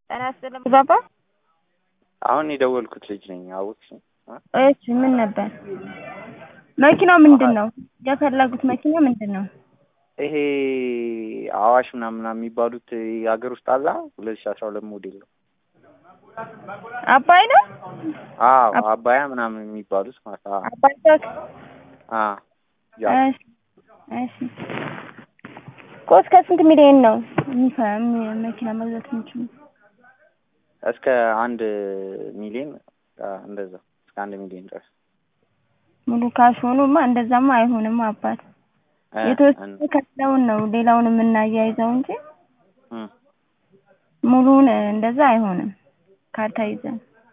ጤና ይስጥልኝ ባባ። አሁን የደወልኩት ልጅ ነኝ። አወቅሽ? እሺ ምን ነበር? መኪናው ምንድን ነው የፈለጉት? መኪና ምንድን ነው? ይሄ አዋሽ ምናምን ምናምን የሚባሉት የሀገር ውስጥ አላ ሁለት ሺ አስራ ሁለት ሞዴል ነው። አባይ ነው። አዎ አባያ ምናምን የሚባሉት ማለት ነው። አባይ ቶክ አ ያ እሺ እሺ። እኮ እስከ ስንት ሚሊዮን ነው የሚፈ- የሚ- መኪና መግዛት የሚችሉ? እስከ አንድ ሚሊዮን አ፣ እንደዛ እስከ አንድ ሚሊዮን ድረስ ሙሉ ካሽ ሆኖማ እንደዛማ አይሆንም አባት። እ፣ የተወሰነ ከፍለውን ነው ሌላውን የምናያይዘው እንጂ እም፣ ሙሉውን እንደዛ አይሆንም። ካርታ ይዘን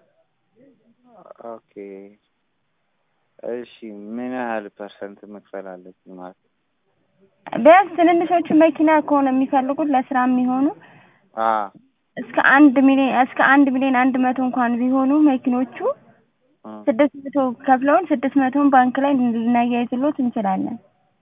ኦኬ እሺ። ምን ያህል ፐርሰንት መክፈል አለብኝ ማለት ነው? ቢያንስ ትንንሾቹ መኪና ከሆነ የሚፈልጉት ለስራ የሚሆኑ አ እስከ አንድ ሚሊዮን እስከ አንድ ሚሊዮን አንድ መቶ እንኳን ቢሆኑ መኪኖቹ እም፣ ስድስት መቶ ከፍለውን ስድስት መቶውን ባንክ ላይ ልናያይዝሎት እንችላለን።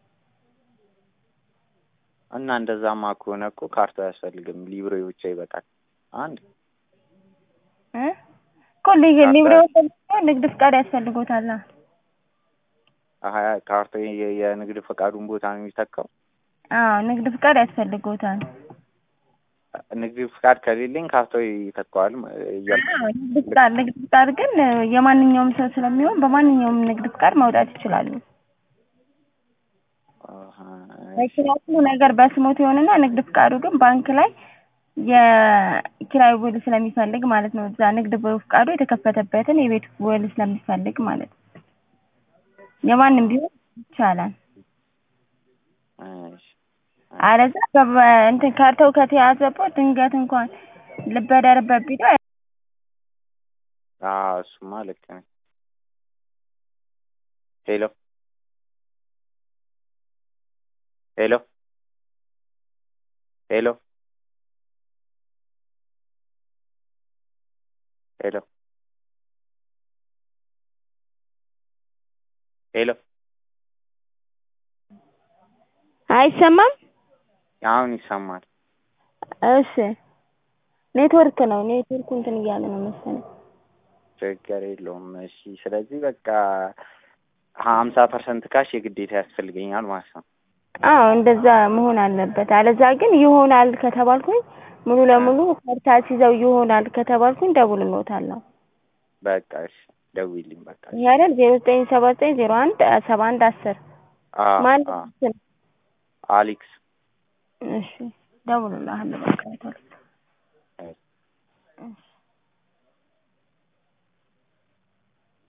እና እንደዛማ ከሆነ እኮ ካርታው አያስፈልግም፣ ሊብሬ ብቻ ይበቃል። አንድ እ እኮ ሊ- ሊብሬ ወሰድኩ ንግድ ፍቃድ ያስፈልጎታል። አሀ ካርታው የ- የንግድ ፈቃዱን ቦታ ነው የሚተካው። አዎ ንግድ ፍቃድ ያስፈልጎታል። ንግድ ፍቃድ ከሌለኝ ካርታው ይተካዋል ማ- እያልኩ አዎ ንግድ ፍቃድ ንግድ ፍቃድ ግን የማንኛውም ሰው ስለሚሆን በማንኛውም ንግድ ፍቃድ ማውጣት ይችላሉ። አሀ፣ መኪና ሁሉ ነገር በስሞት ይሆንና ንግድ ፍቃዱ ግን ባንክ ላይ የኪራይ ውል ስለሚፈልግ ማለት ነው። እዛ ንግድ ፍቃዱ የተከፈተበትን የቤት ውል ስለሚፈልግ ማለት ነው። የማንም ቢሆን ይቻላል። እሺ፣ አለዛ በ- እንትን ካርታው ከተያዘበት ድንገት እንኳን ልበደርበት ቢለው አዎ እሱማ ልክ ነኝ። ሄሎ ሄሎ ሄሎ ሄሎ ሄሎ አይሰማም። አሁን ይሰማል። እሺ ኔትወርክ ነው። ኔትወርኩ እንትን እያለ ነው መሰለኝ። ችግር የለውም። እሺ ስለዚህ በቃ ሀምሳ ፐርሰንት ካሽ የግዴታ ያስፈልገኛል ማለት ነው። አዎ እንደዛ መሆን አለበት። አለዛ ግን ይሆናል ከተባልኩኝ ሙሉ ለሙሉ ካርታ ሲይዘው ይሆናል ከተባልኩኝ ደውልልዎታለሁ። በቃ እሺ ደውይልኝ በቃ። ይሄ አይደል ዜሮ ዘጠኝ ሰባ ዘጠኝ ዜሮ አንድ ሰባ አንድ አስር አዎ ማን አዎ ስል አሌክስ እሺ ደውልልሃለሁ በቃ ቶሎ